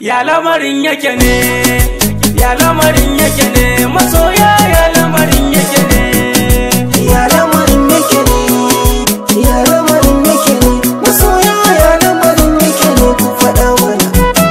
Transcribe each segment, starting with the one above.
ya lamarin yake ne ya lamarin yake ne masoya ya lamarin yake ne Ya lamarin yake ne, ya lamarin yake ne, masoya ya lamarin yake ne ku faɗa mana.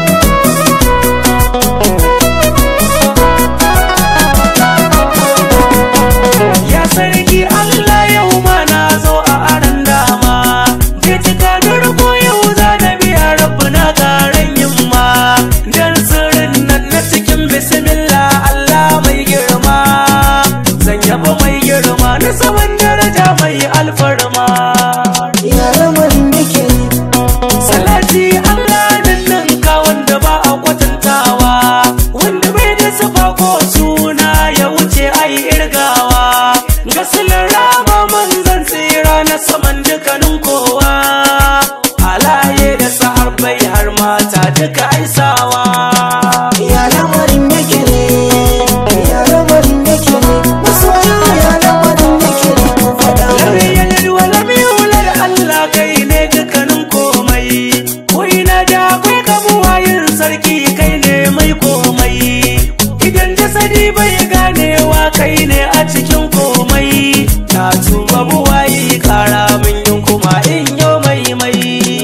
ya sarki Allah yau ma na zo a aran dama je cika durko yau za na biya rabu na karen yamma dan sirrin nan na cikin bismillah Allah mai girma zan yaba mai girma na saman daraja mai alfarma Ya lamarin yake ne, salati Allah nan nan ka wanda ba a kwatantawa wanda bai da sufa ko suna ya wuce ai irgawa gasilin rama manzan tsira na saman dukkanin kowa halaye da sahabbai har mata duka aisawa ya lamarin yake ne, ya lamarin yake ne, masoya ya lamarin yake ne ku faɗa Lam mana. yalid wa lam yulad Allah kai ne dukkanin komai ko ina da akwai kabuwayin sarki kai ne mai komai idan jasadi bai ganewa kai ne a cikin komai na tuba buwayi kara min yin kuma in yau mai mai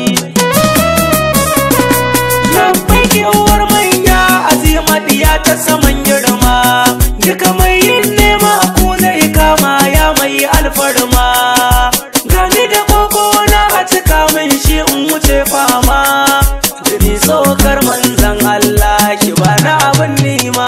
Labbaiki uwar manya azima diya ta saman girma Duka mai yin nema ku zai kama ya mai alfarma Gani da koko na a cika min shi in wuce fama Jini tsokar manzan Allah ki bana abin nima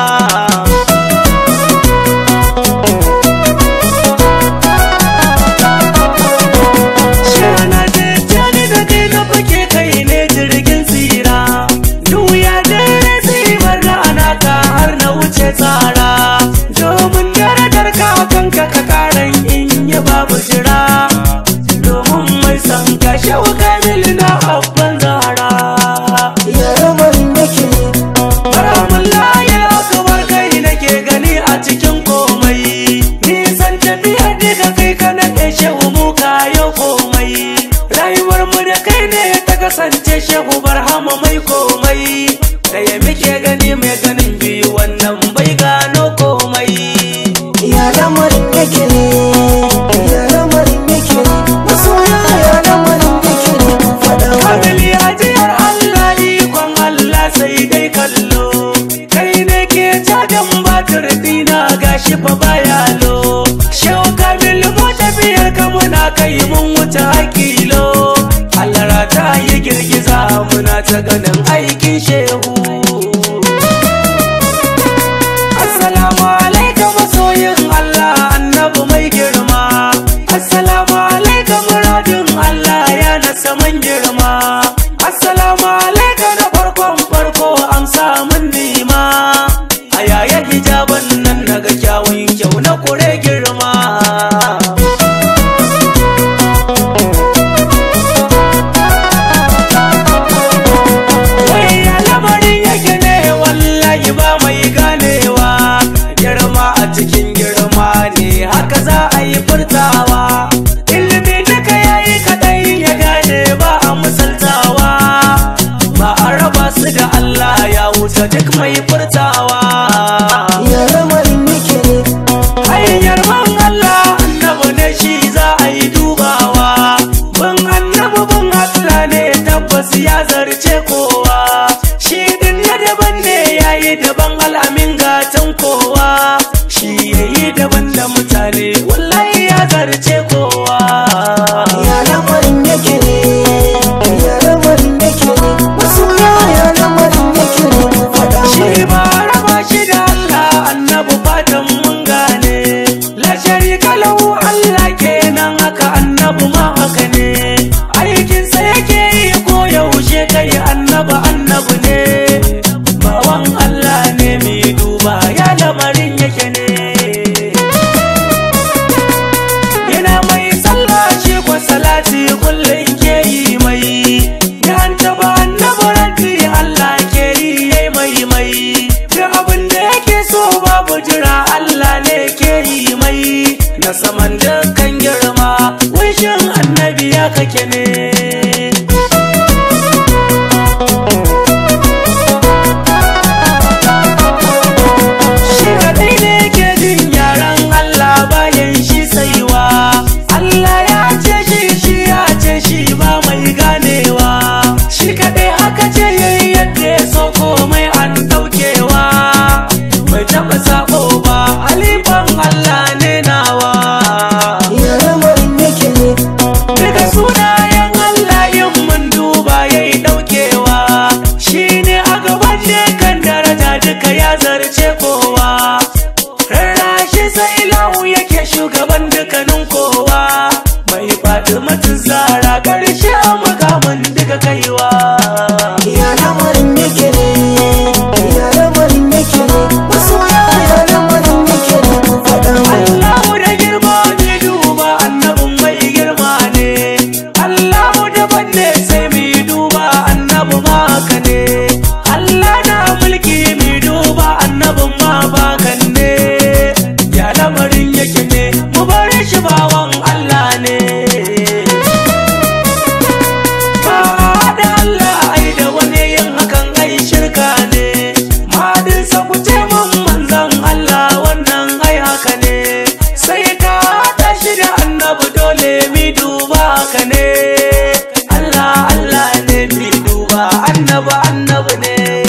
Shana da jani da kai na fake kai ne jirgin tsira Duya da tsibar rana ka har na wuce tsara Domin darajar ka kanka ka karan in yi babu jira Domin mai san ka shawo kamil na abban zara Ya lamarin yake ne, Baramun layar akabar kai nake gani a cikin komai Nisan tafiyar daga kai ka naɗe shehu mu kayo komai Rayuwar mu da kai ne ta kasance shehu barhama mai komai Da ya muke gani mai ganin biyu wannan bai gano komai ya lamarin yake ne, ya lamarin yake ne, masoya ya lamarin yake ne ku faɗa mana. Kamili ajiyar Allah ikon Allah sai dai kallo Kai ne ke cajan batir dina gashi fa baya lo Shehu Kamil mu tafiyar ka muna kai mun wuce hakilo Allah rata yi girgiza muna ta ganin aikin shehu Assalamu alaikum masoyin Allah annabi mai girma Assalamu alaikum muradin Allah ya na saman girma Assalamu alaikum na farkon farko amsa mun nima A yaya hijaban nan naga kyawun kyau na kure girma Wai ya lamarin yake ne wallahi ba mai ganewa Girma a cikin girma ne haka za a yi furtawa Ilimi duka yayi kadai ya gane ba a misaltawa Ba a raba su da Allah ya wuce duk mai furtawa Ya lamarin yake ne, hanyar ban Allah annabi ne shi za a yi dubawa ban annabi ban Allah ne tabbas ya zarce kowa shi din na daban ne yayi daban al'amin gatan kowa shi yayi daban da mutane wallahi ya zarce kowa ya lamarin yake ne, ya lamarin yake ne, masoya ya lamarin yake ne ku faɗa mana. shi ba raba shi da Allah annabi fatan mun gane la sharika lahu Allah kenan haka annabi ma haka ne aikin sa yake yi ko yaushe kai annabi zarce kowa rarrashi sai lahu yake shugaban dukkanin kowa mai faɗi matun zara ƙarshe a makaman duka kaiwa Ya lamarin yake ne, ya lamarin yake ne, masoya ya lamarin yake ne, ku faɗa mana. Allahu da girma ne duba annabin mai girma ne Allahu daban ne sai mu duba annabi ma haka ne Allah na mulki mu duba annabin ma bakan ne ya lamarin yake ne mu bar shi bawan Allah ne Ba da Allah ai da wani yin hakan ai shirka ne Madin sa ku ce mun manzon Allah wannan ai haka ne Sai ka tashi da annabi dole mi duba haka ne Allah Allah ne mi duba annabi annabi ne